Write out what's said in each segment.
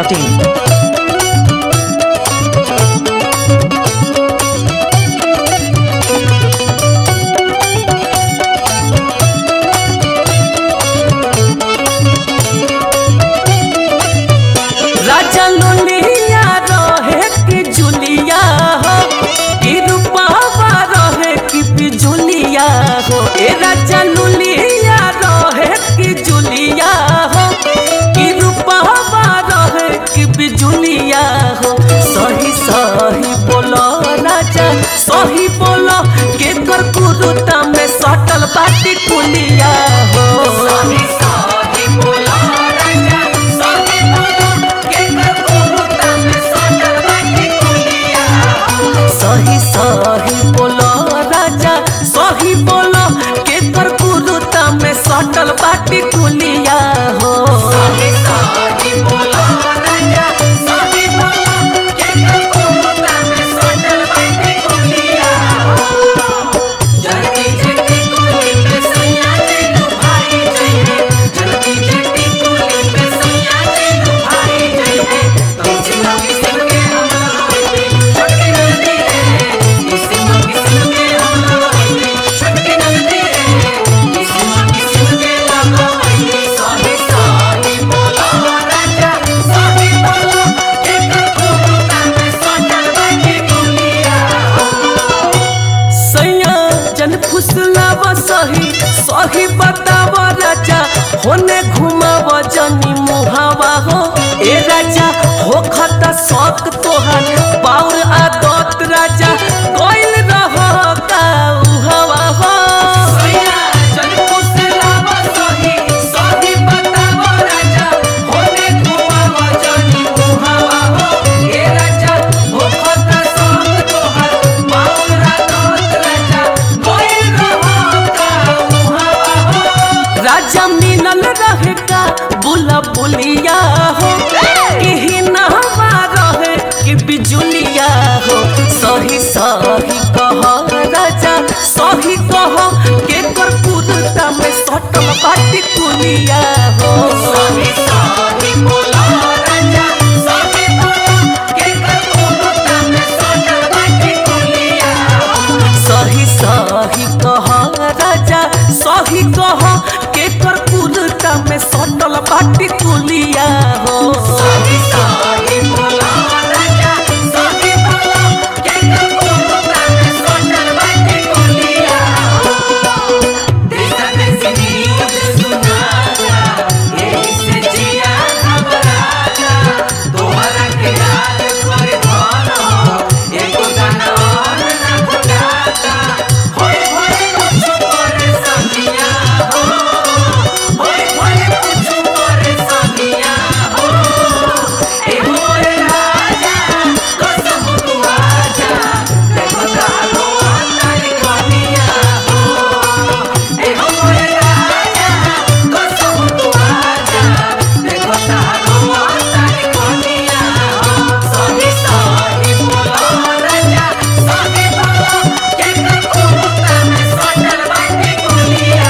masti.in. राजा लोलिया रहे कि जुलिया हो कि रूपावा रहे कि बिजुलिया हो ए राजा लोलिया रहे कि जुलिया हो कि रूपावा रहे कि बिजुलिया हो सही सही बोलो राजा सही बोलो के कर कुरुता में सटल बाटी कुलिया हो सही सही बोलो राजा सही बोलो के कर कुरुता में सटल बाटी कुलिया सही सही बोलो राजा सही बोलो के कर कुरुता में सटल बाटी कुलिया हो सही सही बोलो राजा सही बोलो के कर कुरुता में सटल बाटी कुलिया जल्दी जल्दी कुली पे सैया चलो भाई जइहे जल्दी जल्दी कुली पे सैया चलो भाई जइहे तुमसे लगी सिल के हम लोगे छटके नदी रे इसी लगी सिल के हम लोगे छटके नदी रे इसी लगी सिल के लगवाई सही सही बोलो राजा सही बोलो एक कुरुता में सटल बाटी कुलिया सैया जन फुसलाव सही सही बताव राजा होने घुमाव जनी मुहावा हो ए राजा हो खता शौक तोहार पाउर आदत राजा कोइल रह का उहावा हो सैया जन फुसलाव सही सही बताव राजा होने घुमाव जनी मुहावा हो ए राजा हो खता शौक तोहार पाउर आदत राजा कोइल रह का उहावा हो राजा मिलल रहे का बुला बुलिया हो कि नहवा रहे कि बिजुलिया हो सही सही कह राजा सही कह के कर कुदता में सटल बाटी कुलिया हो सही सही बोला राजा सही बोला के कर कुदता में सटल बाटी कुलिया सही सही कह राजा सही कह के कर कुदता में सटल बाटी कुलिया हो सही सही बोला राजा सही बोला के कर कुदता में सटल बाटी कुलिया देसा देसी न्यूज़ सुनाता यही से जिया घबराता तोहरा के याद करे धनो एको गाना और ना भुलाता होय होय कुछ करे सनिया हो होय होय कुछ करे सनिया हो ए मोर राजा कसम तू आजा देखो तारो अंतर कनिया हो ए मोर राजा कसम तू आजा देखो तारो अंतर कनिया हो सही सही बोलो राजा सही बोलो के कुरुता में सटल बाटी कुलिया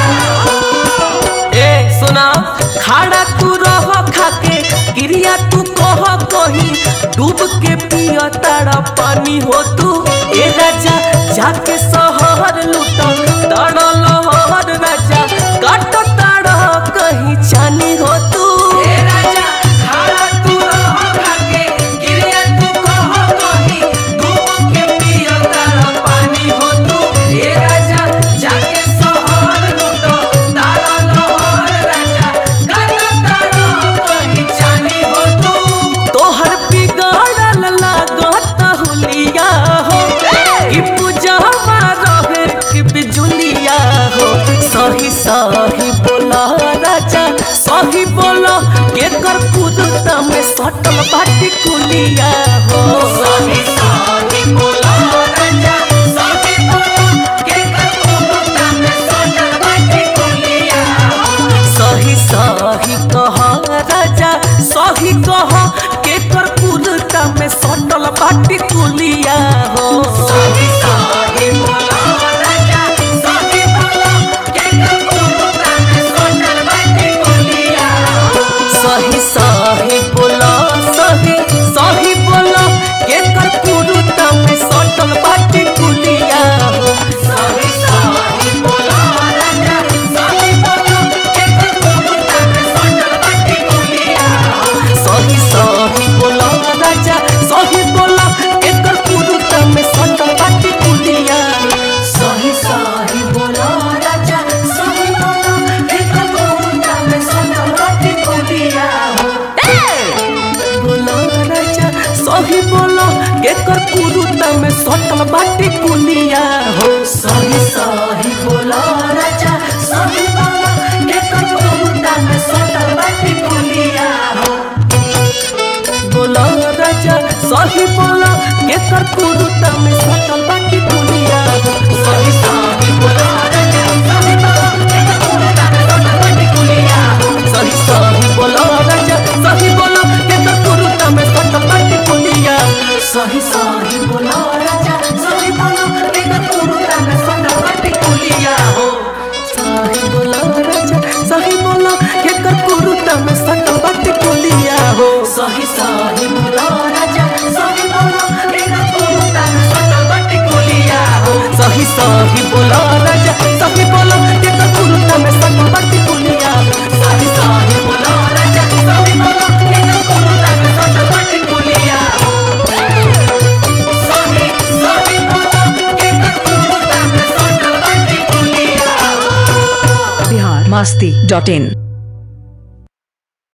ए सुना खाड़ा तू रह खाके क्रिया तू कह कही डूब के पिया तारा पानी हो तू ए राजा जाके सहर लूट तारा लहर राजा काट तारा कहीं चानी हो तू ए राजा खाड़ा तू रह खाके क्रिया तू कह कही डूब के पिया तारा पानी हो तू ए राजा जाके सहर लूट तारा लहर राजा काट तारा कहीं चानी हो तू तोहर बिगाड़ल लागत हुलिया हो कि पूजावा रहे कि बिजुलिया हो सही सही बोला राजा सही बोला के कर कुदता में सटल बाटी कुलिया हो सही सही बोला राजा सही बोला के कर कुदता में सटल बाटी कुलिया सही सही कह राजा सही कह के कर कुदता में सटल बाटी कुलिया हो सही सही बोला राजा सही बोला के कर कुदता में सटल बाटी कुलिया सही सही बोला में सटल बाटी कुलिया हो सही सही बोला राजा सही बोला के कटोरा में सटल बाटी कुलिया हो बोला राजा सही बोला केकर कुरुता में सटल बाटी कुलिया हो सही सही बोला राजा सही बोला के कटोरा में सटल बाटी कुलिया हो सही सही बोला राजा सही बोला केकर कुरुता में सटल बाटी कुलिया सही सही बोला राजा सही बोला के कटोरा में सटल बाटी कुलिया हो सही बोला राजा सही बोला केकर कुरुता में सटल बाटी कुलिया हो सही सही बोला राजा सही बोला के कटोरा में सटल बाटी कुलिया हो सही सही बोला राजा सही बोला केकर कुरुता में सटल बाटी कुलिया सही सही बोला राजा सही बोला के कटोरा में सटल बाटी कुलिया हो सही सही बोला के कटोरा में सटल बाटी कुलिया हो बिहार मस्ती डॉट इन